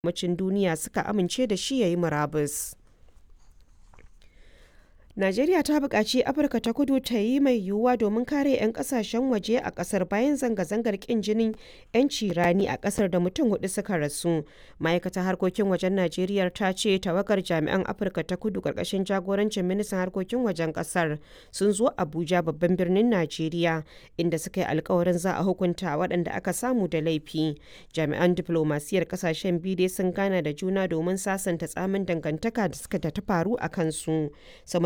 yammacin duniya suka amince da shi ya yi murabus. Najeriya ta buƙaci Afirka ta Kudu ta yi mai yiwuwa domin kare 'yan ƙasashen waje a ƙasar bayan zanga-zangar ƙin jinin 'yanci rani a ƙasar da mutum hudu suka rasu. Ma'aikatar harkokin wajen Najeriya ta ce tawagar jami'an Afirka ta Kudu ƙarƙashin jagorancin ministan harkokin wajen ƙasar sun zo Abuja babban birnin Najeriya inda suka yi alkawarin za a hukunta waɗanda aka samu da laifi. Jami'an diflomasiyar ƙasashen biyu dai sun gana da juna domin sasanta tsamin dangantaka da suka ta faru a kansu.